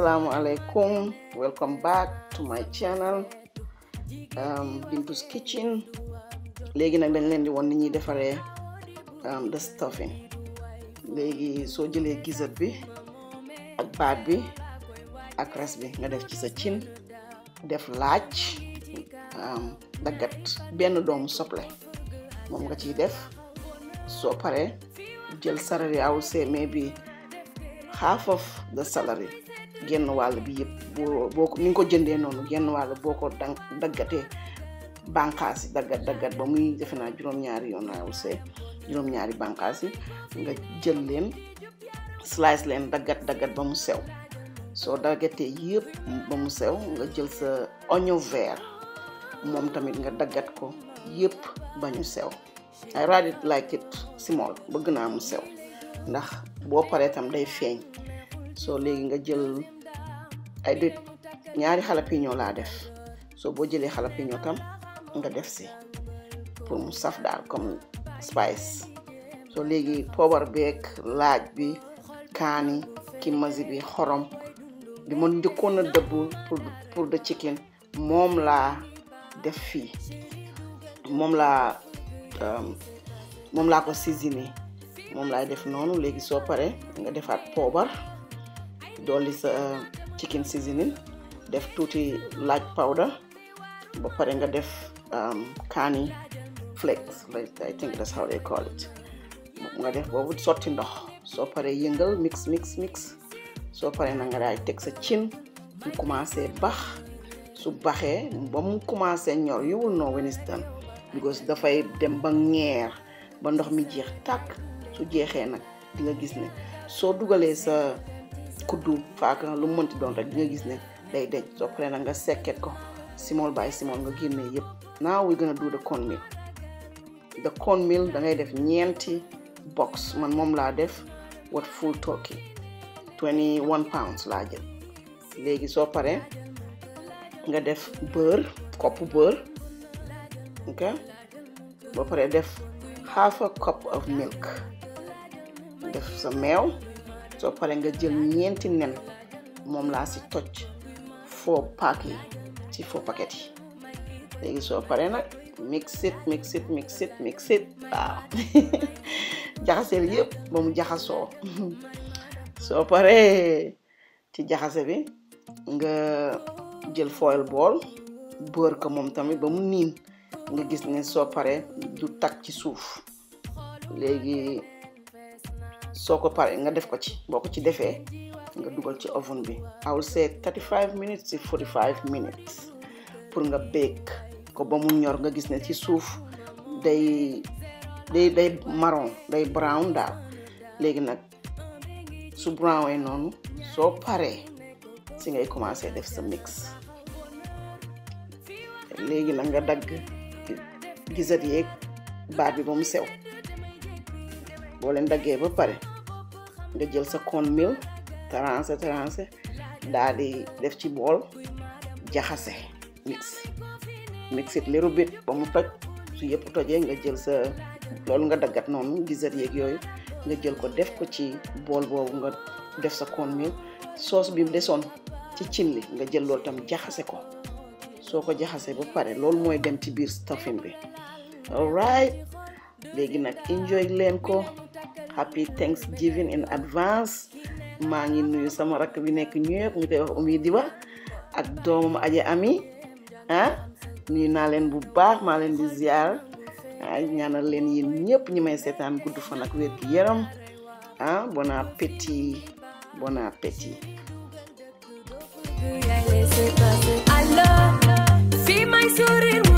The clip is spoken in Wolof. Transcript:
assalamu alaikum welcome back to my channel um, Bintu's Kitchen léegi nag dañ leen di won ni ñuy defaree um, the stuffing léegi soo jëlee gizzard bi ak baat bi ak res bi nga def ci sa cin def laaj um, daggat benn doomu soble moom nga ciy def soo paree jël salary I would say maybe half of the salary genn wàll bi yëpp boo boo ko ni nga ko jëndee noonu genn wàll boo ko dang daggatee bànqaas yi daggat daggat ba muy defe naa juróom-ñaari yoon I would say juróom-ñaari bànqaas yi nga jël leen slice leen daggat daggat ba mu sew soo daggatee yëpp ba mu sew nga jël sa oignon vert moom tamit nga daggat ko yëpp ba ñu sew I rather like it small bëgg naa mu sew ndax boo paree tam day feeñ soo léegi nga jël ay dét ñaari jalapeno laa def soo boo jëlee jalapeno tam nga def si pour mu saf daal comme spice soo léegi poobar beeg laaj bi kaani kimasi bi xorom bi ma njëkkoon a dëbb pour pour the chicken moom laa def fii moom laa moom laa ko seasoné moom laay def noonu léegi soo paree nga defaat poobar dolli sa chicken seasoning def tuuti laaj powder ba pare nga def kaani flakes I think that's how they call it nga def boobu sotti ndox soo paree yëngal mix mix mix soo paree na nga daay teg sa cin mu commencé bax su baxee ba mu commencé ñor you will know when it's done because dafay dem ba ngeer ba ndox mi jeex tàkk su jeexee nag di nga gis ne soo dugalee sa kuddu faaka lu mu mënti doon rek di nga gis ne day deñ soo paree nag nga sekket ko small by small nga génnee yëpp now we gonna do the cornmeal the cornmeal da ngay def ñeenti box man moom laa def what full turkey 21 pounds laa jël léegi soo paree nga def beurre kopp beurre ok boo paree def half a cup of milk def sa meew soo paree nga jël ñeenti nen moom laa si toj foo pack yi ci foo paquet yi léegi soo paree nag mix it mix it mix it mix it waaw jaxaseel yëpp ba mu jaxasoo soo paree ci jaxase bi nga jël foil bool beurre ko moom tamit ba mu niin nga gis ne soo paree du tag ci suuf léegi soo ko paree nga def ko ci boo ko ci defee nga dugal ci oven bi I will say 35 minutes ci 45 minutes pour nga bake ko ba mu ñor nga gis ne ci suuf day day day marron day brown daal léegi nag su brownee noonu soo paree si ngay commencé def sa mix léegi nag nga dagg gisat yeeg baat bi ba mu sew boo leen daggee ba pare nga jël sa cornmeal tarancé tarancé daal di def ci bool jaxase mix mix it little bit ba mu toj su yëpp tojee nga jël sa loolu nga daggat noonu gisat yeeg yooyu nga jël ko def ko ci bool boobu nga def sa cornmeal sauce bi desoon ci cin li nga jël loolu tam jaxase ko soo ko jaxasee ba pare loolu mooy dem ci biir stuffing bi alright léegi nag enjoy leen ko happy thanksgiving in advance maa ngi nuyu sama rakk bi nekk New York ñu koy wax Oumy Diba ak doomam Aja Ami ah nuyu naa leen bu baax maa leen di ziar ah ñaanal leen yéen ñëpp ñi may seetaan gudd fan ak wér gi yaram ah bon appétit bon appétit Alors, fii may sourire